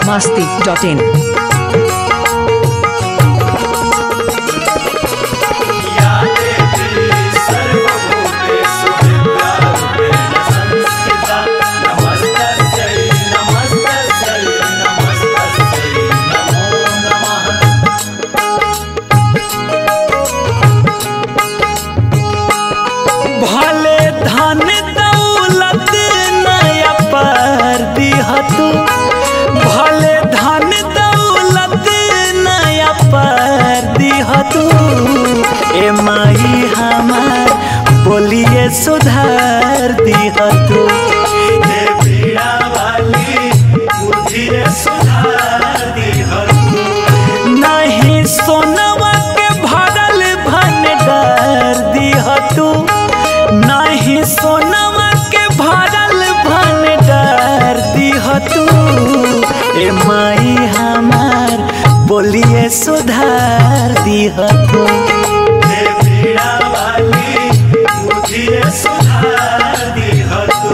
masti.in. भले धन दौलत नया पर दिहतु भले धन दौलत नया पर दिहतु ए माई हमार बोलिए सुधार दिहतु ए पीड़ा वाली बुद्धि सुधार दिहतु नहीं सोनवा के भरल भंडार दिहतु नहीं सोनवा के भरल भंडार दिहतु ए माई हमार बोलिए सुधार दिहतु ए पीड़ा वाली बुद्धि सुधार दिहतु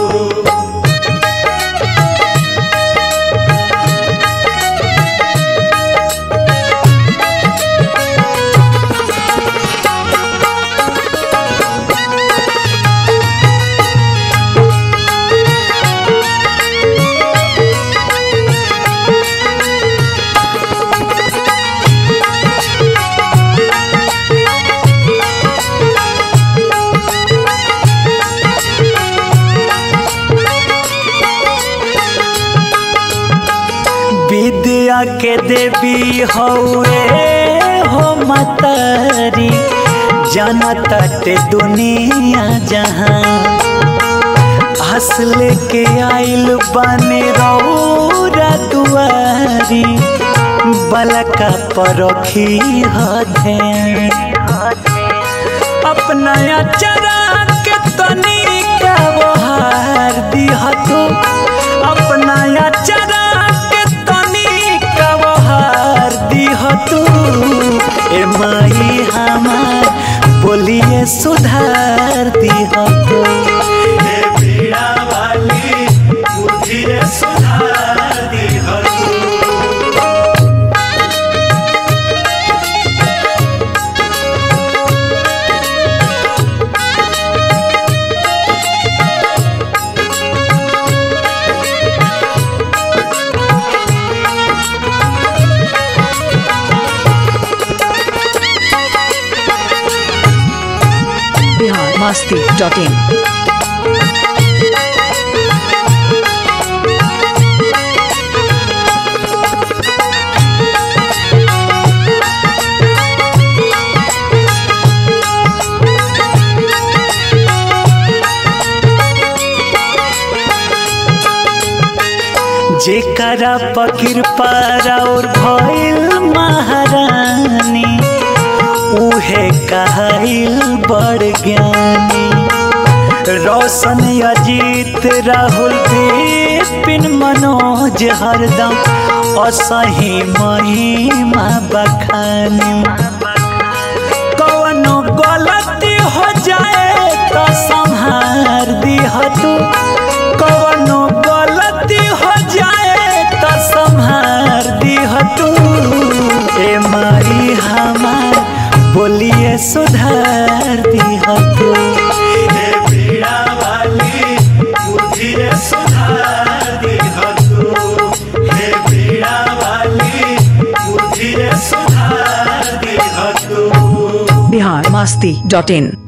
विद्या के देवी हौए हो मतरी जनतट दुनिया जहां हंस लेके आइल बने रौरा दुआरी बलका परखी हथे अपना अचरा के तनिका बहार दिहतु अपना अचरा के तनिका बहार दिहतु ए माई हमार बोलिए सुधार दिहतु ए पीड़ा वाली बुद्धि सुधार दिहतु Bihar masti.in. जेकरा पकिर पर और भइल महारानी उहे कहल बड़ ज्ञानी रोशन अजीत राहुल विपिन मनोज हरदम असही महिमा बखानी कवनो गलती हो जाए तो संहार दिहतु कवनो गलती हो जाए तो संहार दिहतु ए माई हमार बोलिए सुधार दिहतु ए पीड़ा वाली बुद्धि सुधार दिहतु ए पीड़ा वाली बुद्धि सुधार दिहतु Bihar masti.in.